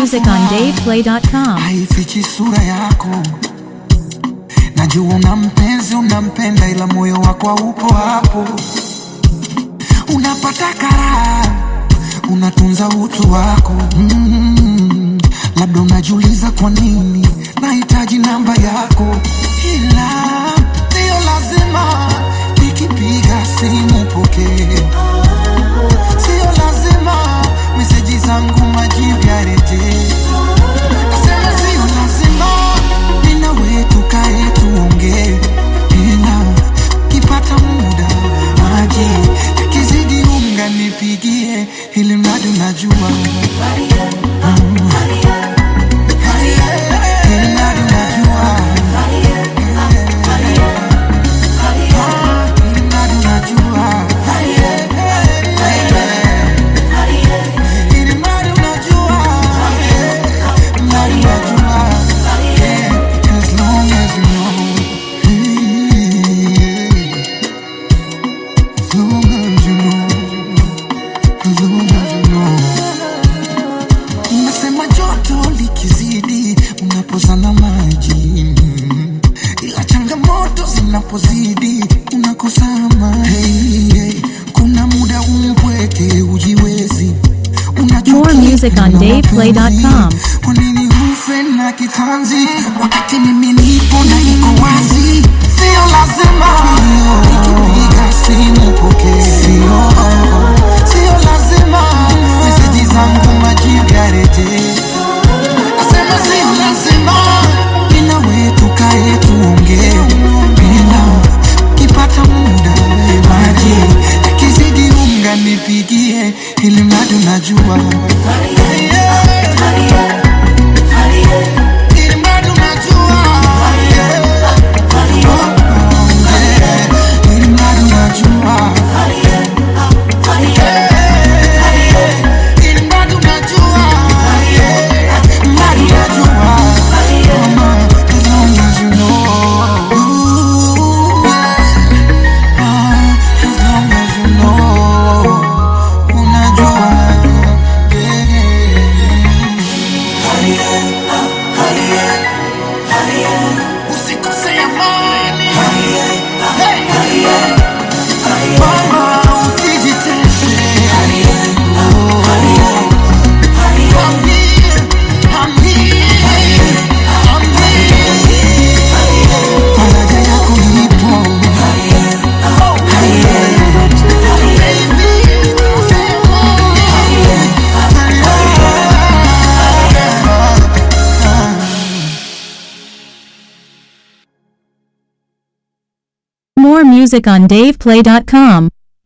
music on DavePlay.com. haifichi sura yako. Najua una mpenzi, unampenda, ila moyo wako haupo hapo. Unapata karaha, unatunza utu wako mm. Labda unajiuliza kwa nini nahitaji namba yako, ila sio lazima nikipiga simu pokee sio lazima meseji zangu majibu yarejee. Nasema sio lazima nina wetu kae tuongee, ila kipata muda maji yakizidi unga nipigie, ili mradi unajua Mm. Ili mradi unajua Ah, ili mradi unajua Ili mradi unajua, mradi unajua, yeah, as long as you know, as long as you know, as long as you know. Unasema joto likizidi unapozana maji, ila changamoto zinapozidi unakosa amani. Hey, hey, kuna muda umpweke ujiwezi More music on DavePlay.com. kwa nini ufe na kitanzi wakati mimi nipo na iko wazi? Sio lazima nikipiga simu pokee, sio sio lazima meseji zangu majibu yarejee. Nasema sio lazima nina wetu kae tuongee, bila kipata muda maji yakizidi unga nipigie, ili mradi unajua Yeah. Ili mradi unajua. Yeah. Yeah. Ili mradi unajua. Yeah. Ili mradi unajua. Yeah. Mradi unajua. Mama, as long as you know. Ooh, yeah. Ah, as long as you know. Unajua. Yeah. Usikose amani. Hey. Mama, usijitese. Oh. I'm here, I'm here, I'm here. Faraja yako ipo. Oh, baby, sema. More music on DavePlay.com.